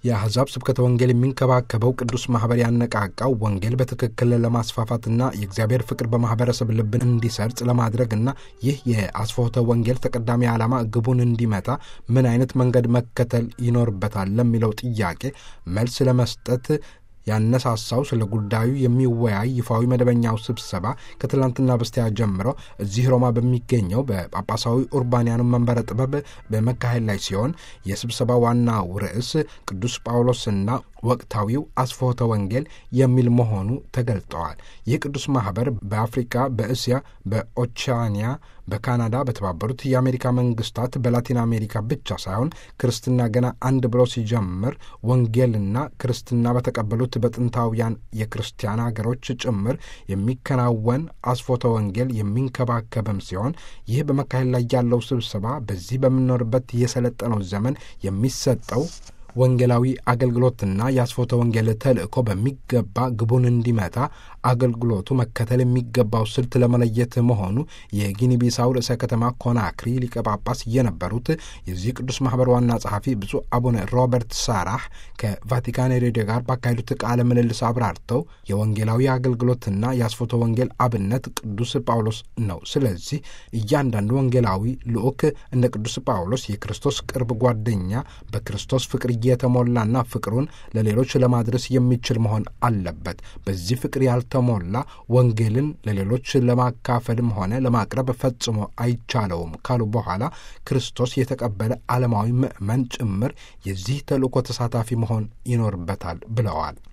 የአሕዛብ ስብከተ ወንጌል የሚንከባከበው ቅዱስ ማኅበር ያነቃቃው ወንጌል በትክክል ለማስፋፋትና የእግዚአብሔር ፍቅር በማኅበረሰብ ልብ እንዲሰርጽ ለማድረግና ይህ የአስፎተ ወንጌል ተቀዳሚ ዓላማ ግቡን እንዲመታ ምን አይነት መንገድ መከተል ይኖርበታል ለሚለው ጥያቄ መልስ ለመስጠት ያነሳሳው ስለ ጉዳዩ የሚወያይ ይፋዊ መደበኛው ስብሰባ ከትላንትና በስቲያ ጀምሮ እዚህ ሮማ በሚገኘው በጳጳሳዊ ኡርባንያኑ መንበረ ጥበብ በመካሄድ ላይ ሲሆን የስብሰባ ዋናው ርዕስ ቅዱስ ጳውሎስና ወቅታዊው አስፎተ ወንጌል የሚል መሆኑ ተገልጠዋል። ይህ ቅዱስ ማኅበር በአፍሪካ፣ በእስያ፣ በኦቻኒያ፣ በካናዳ፣ በተባበሩት የአሜሪካ መንግስታት፣ በላቲን አሜሪካ ብቻ ሳይሆን ክርስትና ገና አንድ ብሎ ሲጀምር ወንጌልና ክርስትና በተቀበሉት በጥንታውያን የክርስቲያን ሀገሮች ጭምር የሚከናወን አስፎተ ወንጌል የሚንከባከብም ሲሆን ይህ በመካሄድ ላይ ያለው ስብሰባ በዚህ በምንኖርበት የሰለጠነው ዘመን የሚሰጠው ወንጌላዊ አገልግሎትና የአስፎተ ወንጌል ተልእኮ በሚገባ ግቡን እንዲመታ አገልግሎቱ መከተል የሚገባው ስልት ለመለየት መሆኑ የጊኒ ቢሳው ርዕሰ ከተማ ኮናክሪ ሊቀ ጳጳስ የነበሩት የዚህ ቅዱስ ማኅበር ዋና ጸሐፊ ብፁዕ አቡነ ሮበርት ሳራህ ከቫቲካን ሬዲዮ ጋር ባካሄዱት ቃለ ምልልስ አብራርተው የወንጌላዊ አገልግሎትና የአስፎተ ወንጌል አብነት ቅዱስ ጳውሎስ ነው። ስለዚህ እያንዳንዱ ወንጌላዊ ልዑክ እንደ ቅዱስ ጳውሎስ የክርስቶስ ቅርብ ጓደኛ በክርስቶስ ፍቅር የተሞላና ፍቅሩን ለሌሎች ለማድረስ የሚችል መሆን አለበት። በዚህ ፍቅር ያልተሞላ ወንጌልን ለሌሎች ለማካፈልም ሆነ ለማቅረብ ፈጽሞ አይቻለውም ካሉ በኋላ ክርስቶስ የተቀበለ ዓለማዊ ምዕመን ጭምር የዚህ ተልእኮ ተሳታፊ መሆን ይኖርበታል ብለዋል።